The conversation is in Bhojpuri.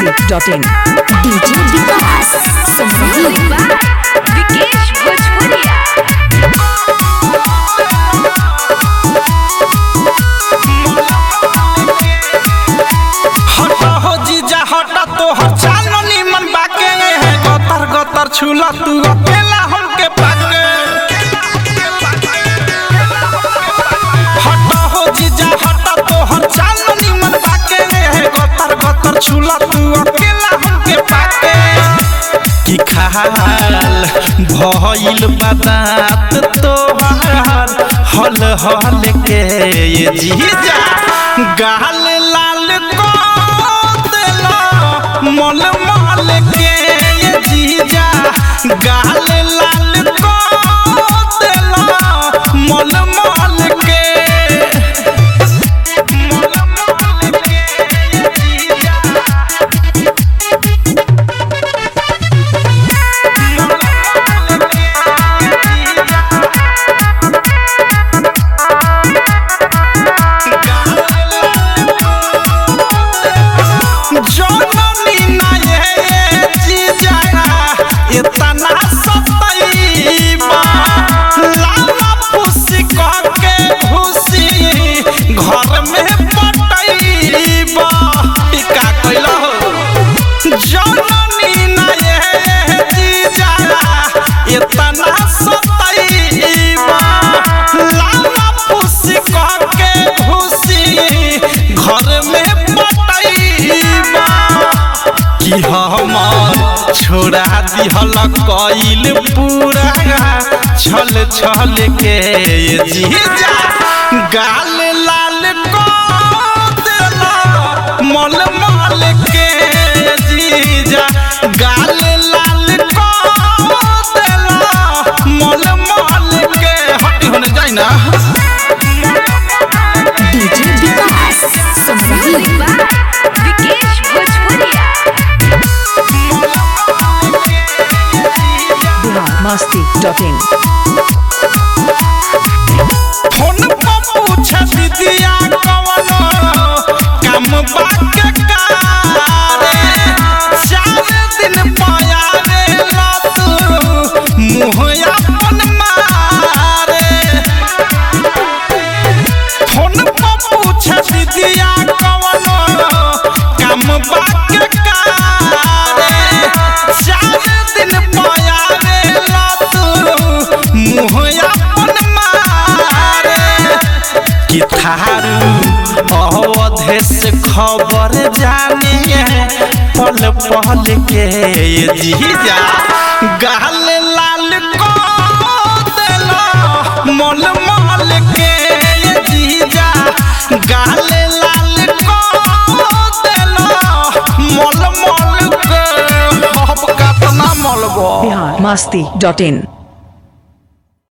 masti.in. DJ विकास संगीत विकेश भोजपुरिया हटा हो जीजा हटा तोहर चालो निमन बाके है गतर गतर छुला तू अकेला हमके पाके हटा हो जीजा हटा तोहर चालो निमन बाके है गतर गतर छुला तू अकेला हमके पाके की खाल भइल बदात तोहार हल हल के ये जीजा गाल लाल को देला मल मल के ये जीजा गाल लाल को देला मल मल के मल मल के ये जीजा जननी ना ये जीजा इतना सतैबा लाला पुसी कह के भूसी घर में पटैबा ई का कइला हो जननी ना ये जीजा इतना सतैबा लाला पुसी कह के भूसी घर में पटैबा कि हमर छोड़ा दिहल कइल पूरा छल छल के ये जीजा गाल लाल को देला मल मल के जीजा गाल लाल को देला मल मल के हटी होने जाई ना DJ विकास संगीत विकेश भोजपुरिया Bihar masti.in. फोन पर पूछ दीदिया कवन काम बाके कारे चार दिन पाया रे लत मुँह अपन मारे फोन पर पूछ दीदिया कवन काम बाके कारे चार दिन पाया रे लत मुँह अपन मारे कि थारू अवधेश खबर जानिए पल पल के ये जीजा गाल लाल को देला मल मल के ये जीजा गाल लाल को देला मल मल के अब कतना मलबो Bihar masti.in.